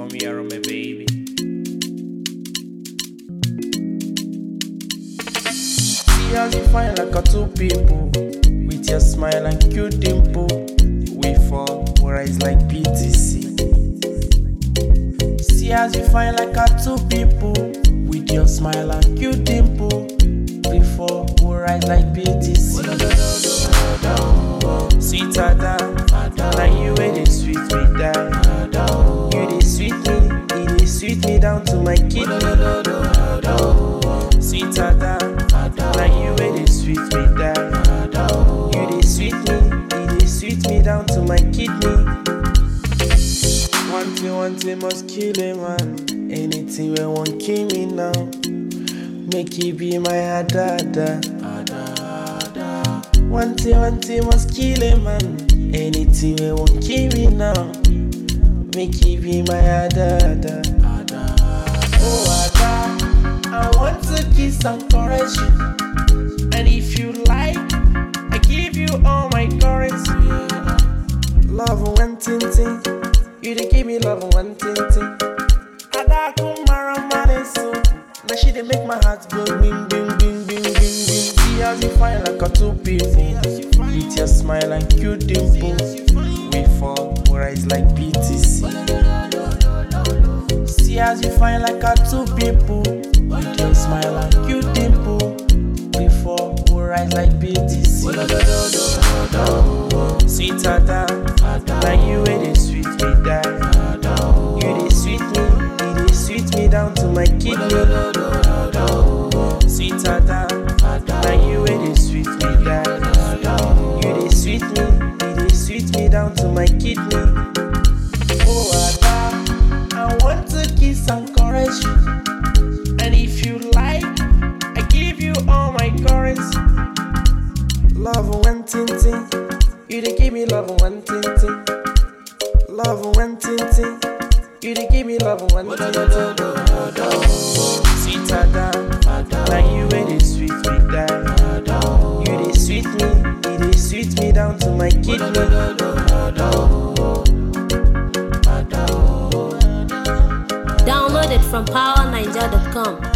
me around my baby. See as you fine like a two people With your smile and cute dimple We fall, we rise like BTC See as you fine like a two people With your smile and cute dimple We fall, we rise like BTC Sweeter than Now you way they sweet me down You they sweet me, you they sweet me down to my kidney Sweeter than Now you way they sweet me down You they sweet me, you they sweet me down to my kidney One thing, one thing must kill a man Anything we won't kill me now Make it be my adada One thing, one thing must kill a man Anything we won't kill me now Make it be my adada Oh Ada, I want to kiss and caress you And if you like, I give you all my currency Love one ting ting You dey give me love one ting ting Ada kumara maneso Now she dey make my heart go bing bing bing bing bing bing See as you fine like a two people With your smile and cute dimple We fall, we rise like BTC See as you fine like a two people With your smile and cute dimple Before we rise like BTC Sweeter than Now you way they sweet me down You they sweet me, you they sweet me down to my kidney Sweeter than Now you way they sweet me down You they sweet me, you they sweet me down to my kidney Oh Ada, I want to kiss and caress you And if you like, I give you all my currency Love one ting ting You dey give me love one ting ting Love one ting ting You dey give me love one ting ting Sweeter than Now you way they sweet me down You dey sweet me You dey sweet me down to my kidney Download it from powerniger.com.